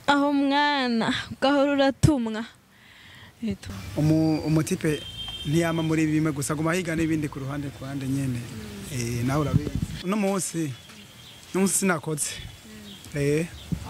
aho mwana ugahora uratumwa Eto. umu umutipe ntiyama muri bimwe gusa guma higa n'ibindi ku ruhande ku ruhande nyene eh nawe urabizi uno munsi uno munsi sinakoze eh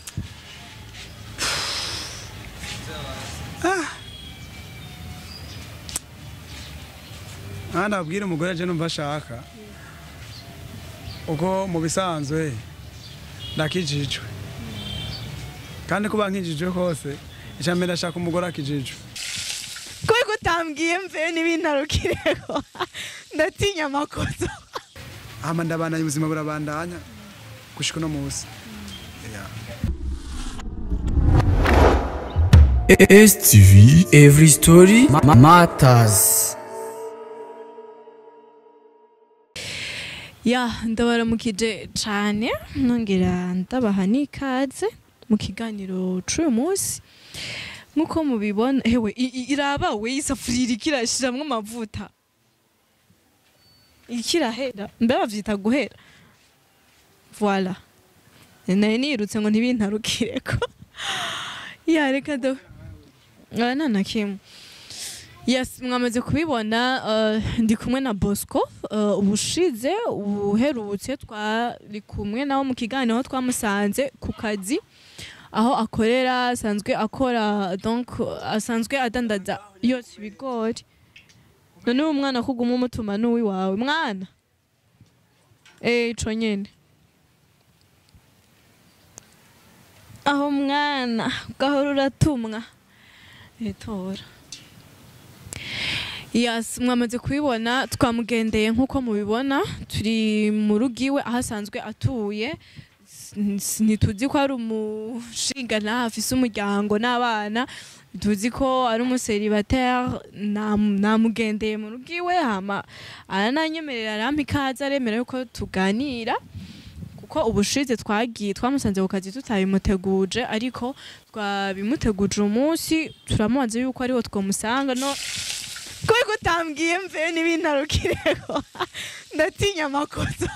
ah ndabwira umugore aje numva ashaka uko mu bisanzwe ndakijijwe kandi kuba nkijijwe kose icambere ndashaka umugore akijijwe kubera utambwiye mve n'ibintarukireko ndatinya amakoto hama ndabandanya ubuzima burabandanya gushika uno munsi Yeah. STV Every Story ma- Matters ya ndabaramukije cane nongera ndabaha n'ikaze mu kiganiro c'uyu munsi nk'uko mubibona hewe i- i- iraba we isafuriya iriko irashiramwo amavuta ikirahera mbe bavyita guhera voila nari nirutse ngo ntibintarukireko ya reka do Ah, nta na kimwe yes mwamaze kubibona uh, ndi kumwe na bosco uh, ubushize uherutse twari kumwe nawe mu kiganiro aho twamusanze ku kazi aho akorera asanzwe akora donc asanzwe adandaza yose ibigori none uwo mwana kuguma umutuma n'uwiwawe mwana eh ico nyene aho mwana ugahora uratumwa etora Yes, mwamaze kubibona twamugendeye nk'uko mubibona turi mu rugo iwe aho asanzwe atuye S- ntituzi ko ari umushinga afise umuryango n'abana tuzi ko ari umuseribateri namugendeye mu rugo iwe hama arananyemerera arampa ikaze aremera yuko tuganira kuko ubushize twagiye twamusanze ku kazi tutabimuteguje ariko twabimuteguje umunsi turamubaza yuko ariho twamusanga no kubera utambwiye mve n'ibintarukireko ndatinya amakoto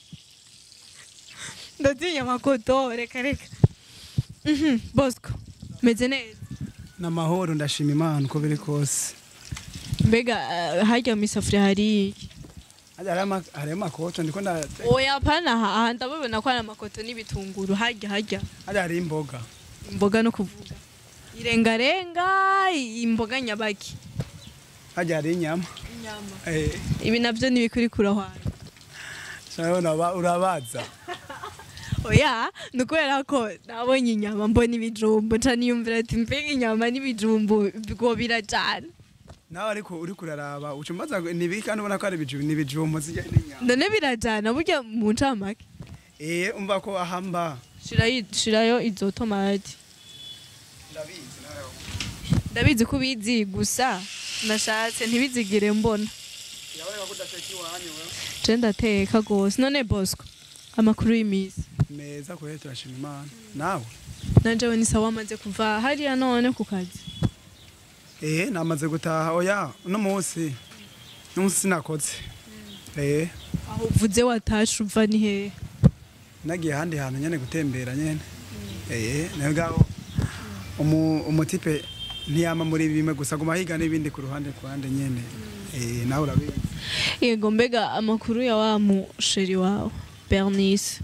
ndatinya amakoto reka reka Mhm, bosco meze neza n'amahoro ndashima imana uko biri kose mbega eh, harya mu isafuriya hari iki Hajya hariho ama- hariho amakoto ndiko nda oya pana aha aha ndababona ko ari amakoto n'ibitunguru harya harya hajya hariho imboga imboga no kuvuga irengarenga imboga nyabaki hajya hariho inyama inyama eh ibi navyo ntibikuri kurahwana urabona ba- urabaza oya ni ukubera ko nabonye inyama mbona ibijumbu nca niyumvira ati mbega inyama n'ibijumbu ngo birajana nawe ariko uri kuraraba uca umbaza ngo ni ibiki kandi ubona ko ari ibijumbu ni ibijumbu zijya n'inyama none birajana burya mu ncamake eh umva ko ahamba shirayo shirayo izo tomati ndabizi nawe ndabizi ko ubizi gusa nashatse ntibizigire mbona yaboneka ko udateka iwanyu wewe je ndateka gose none bosco amakuru y'imisi meza kure turashima imana nawe nanje we ni sawa amaze kuva hariya none ku kazi eh namaze gutaha oya uno munsi uno munsi sinakoze eh aho uvuze watashe uva ni hehe nagiye ahandi hantu nyene gutembera nyene eh nayo ngaho umu umutipe ntiyama muri bimwe gusa guma higa n'ibindi ku ruhande ku ruhande nyene eh nawe urabizi yego mbega amakuru ya wa musheri wawe bernice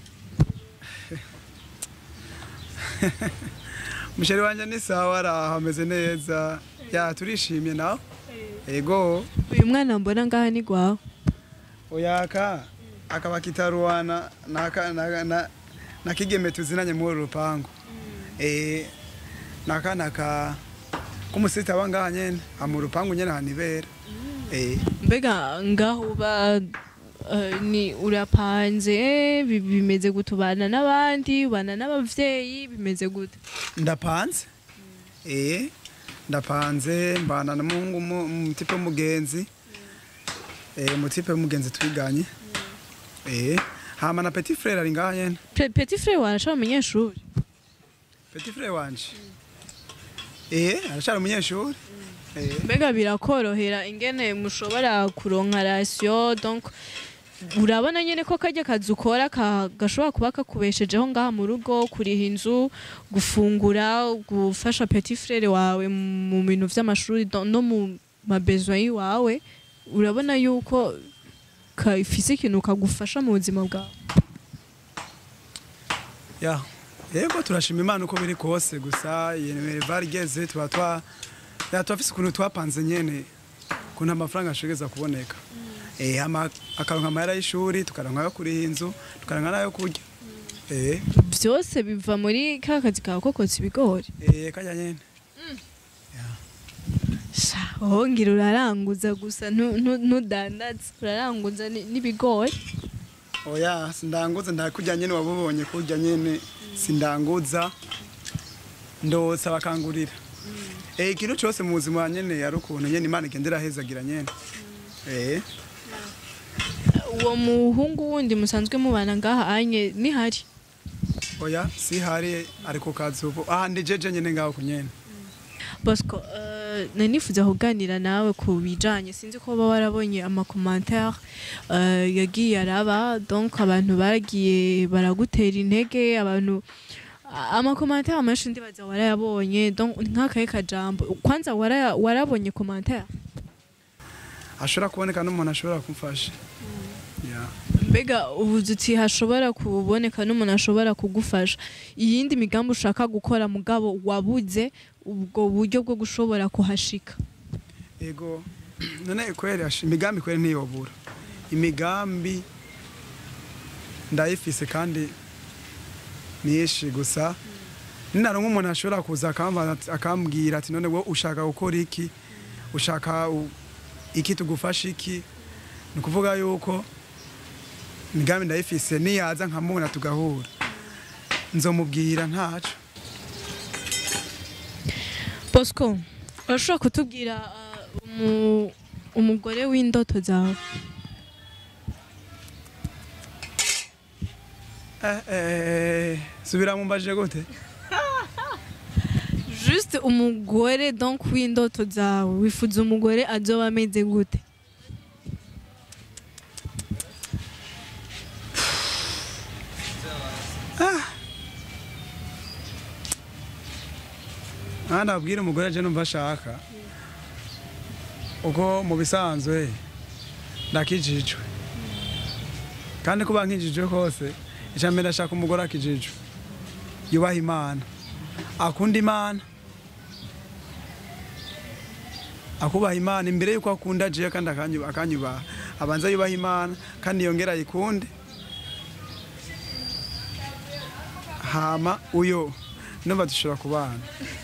umusheri wanje ni sawa araho ameze neza ya turishimye nawe ego uyu mwana mbona ngaha ni gwawe oyaka akaba kitaruwana naka na, na, na kigeme tuzinanye muri uru rupangu eh nakana ka kumusita wangaha nyene amu rupangu nyene hanibera eh mbega ngaho uba eh, ni urapanze bi- bimeze gute ubana n'abandi ubana n'abavyeyi bimeze gute ndapanze eh ndapanze mbana na mungu mu- mutipe w'umugenzi eh mutipe w'umugenzi twiganye eh hama na petit frère ari ngaha nyene Pe- petit frere warashaba umunyeshuri petit frère wanje eh arashara umunyeshuri eh mbega birakorohera ingene mushobora kuronka rasiyo donc urabona nyine ko kajya kazi ukora ka- gashobora kuba kakubeshejeho ngaha mu rugo kuriha inzu gufungura gufasha petit frere wawe mu bintu vy'amashuri do- no mu mabezo yiwawe urabona yuko kafise ikintu kagufasha mu buzima bwawe ya yego turashima imana uko biri kose gusa yenereva rigeze tuba twa ya turafise ukuntu twapanze nyene ukuntu amafaranga ashobora kuboneka eh ama akaronka amahera y'ishuri tukaronka ayo kuriha inzu tukaronka n'ayo kurya eh vyose biva muri ka kazi kawe ko kotsa ibigori eh kajya nyene sha wongera uraranguza gusa ntu- ntu- ntudandaza uraranguza ni- n'ibigori oya sindanguza ndakurya nyene wabubonye kurya nyene sindanguza ndotsa bakangurira eh ikintu cyose mu buzima nyene yari ukuntu nyene imana igendera hezagira nyene eh uwo muhungu wundi musanzwe mubana ngaha anye nihari oya si hari ari ku kazi ubu aha ndi jeje nyene ngaho ku nyene bosco uh, nari nifuza kuganira nawe ku bijanye sinzi ko baba warabonye amakomantere uh, yagiye araba donc abantu bagiye baragutera intege abantu amakomantere menshi ndibaza warayabonye donc nk'akaye kajambo kwanza waraya- warabonye komantere ashobora kuboneka n'umuntu ashobora kumfasha ya mbega ubuze uti hashobora kuboneka n'umuntu ashobora kugufasha iyindi migambi ushaka gukora mugabo wabuze ubwo buryo bwo gushobora kuhashika ego none kweri ash- imigambi kweri ntiyobura imigambi ndayifise kandi myinshi gusa ninaronka umuntu ashobora kuza akamva- akambwira ati none wowe ushaka gukora iki ushaka u- iki tugufasha iki ni ukuvuga yuko imigambi ndayifise niyaza nkamubona tugahura nzomubwira ntaco bosco urashobora kutubwira uh, umu- umugore w'indoto zawe eh, eh, subira mumbajije gute juste umugore donc w'indoto zawe wifuza umugore azoba ameze gute aha nabwira umugore aje numva ashaka uko mu bisanzwe ndakijijwe kandi kuba nkijijwe kose icya mbere ndashaka umugore akijijwe yubaha imana akunda imana akubaha imana imbere yuko akunda agiye kandi akanyu- akanyubaha abanza yubaha imana kandi yongera ayikunde hama uyo numva dushobora kubana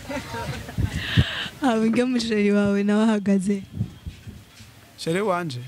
abwe musheri wawe nawe ahagaze sheri wanje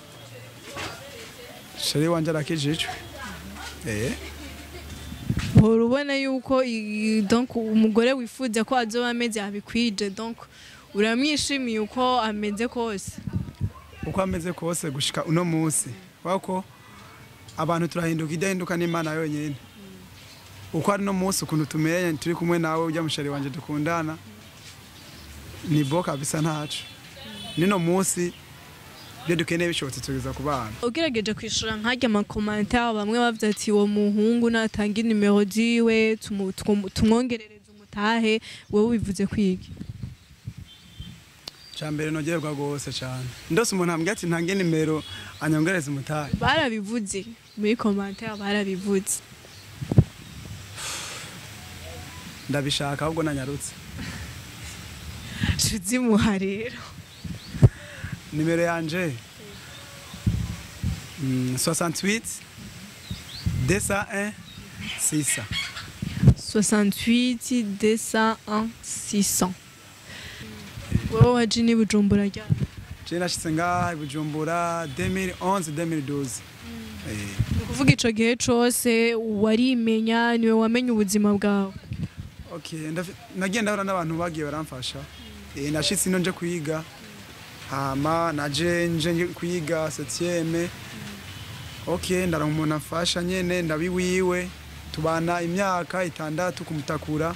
sheri wanje arakijijwe eh uhora ubona yuko i- donc umugore wifuza ko azoba ameze abikwije donc uramwishimiye uko ameze kose uko ameze kose gushika uno munsi wako abantu turahinduka idahinduka n'imana yonyine uko ari no munsi ukuntu tumeye turi kumwe nawe ujya musheri wanje dukundana ni bo kabisa ntacu nino munsi ibyo dukeneye bishobotse tugeza ku bana ugerageje kwishura nkajya amakomantere bamwe bavuze ati uwo muhungu natanga inimero ziwe tumu- tumu- tumwongerereze umutahe wowe wivuze kwiga cya mbere nogerwa rwose cyane ndose umuntu ambwira ati ntange nimero anyongereze umutahe barabivuze muri komantere barabivuze ndabishaka ahubwo nanyarutse tuzimuha rero nimero yanje mm, 68 201 600 68 201 600 wowe waje ni bujumbura ryari je nashitse ngaha i bujumbura 2011 2012 Eh, ni ukuvuga ico gihe cose warimenya niwe wamenye ubuzima bwawe okay ndafi- nagiye ndahura n'abantu bagiye baramfasha Eh, nashitse ino nje kwiga hama naje nje nje kwiga septieme okay ndaronka umuntu amfasha nyene ndabiwiwe tubana imyaka itandatu kumutakura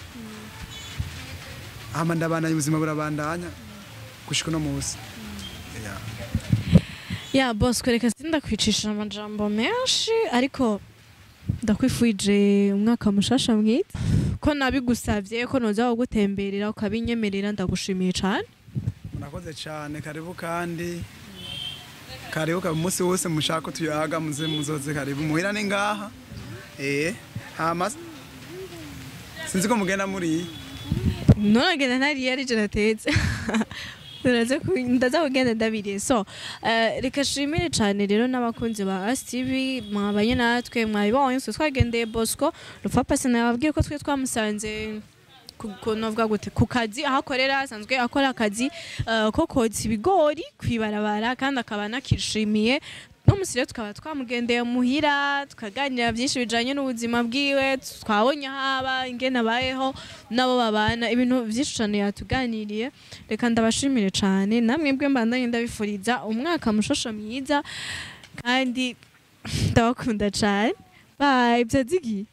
hama ndabandanya ubuzima burabandanya gushika uno munsi Yeah. ya bosco reka sindakwicisha amajambo menshi ariko ndakwifurije umwaka mushasha mwiza ko nabigusavye ko noza kugutemberera ukabinyemerera ndagushimiye cane murakoze cyane karibu kandi karibu kaba umunsi wose mushaka ko tuyaga muze muzoze karibu muhira ni ngaha eh hama sinzi ko mugenda muri nonagenda ntariye ari je natetse Ndaza ku- ndaza kugenda ndabiriye so eh, reka shimire cane rero n'abakunzi ba ASTV mwabanye natwe mwabibonye twe twagendeye Bosco Rupfapasi nababwiye ko twe twamusanze ku- ku- novuga gute ku kazi aho akorera asanzwe akora akazi eh, ko kotsa ibigori kwibarabara kandi akaba anakishimiye no musi rero tukaba twamugendeye muhira tukaganira byinshi bijanye n'ubuzima bwiwe twabonye haba ingene abayeho nabo babana ibintu byinshi cyane yatuganiriye reka ndabashimire cyane namwe bwe mbandanye ndabifuriza umwaka mushosho mwiza kandi ndabakunda cyane bye byazigi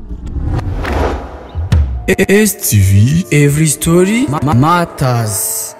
STV Every Story ma- Matters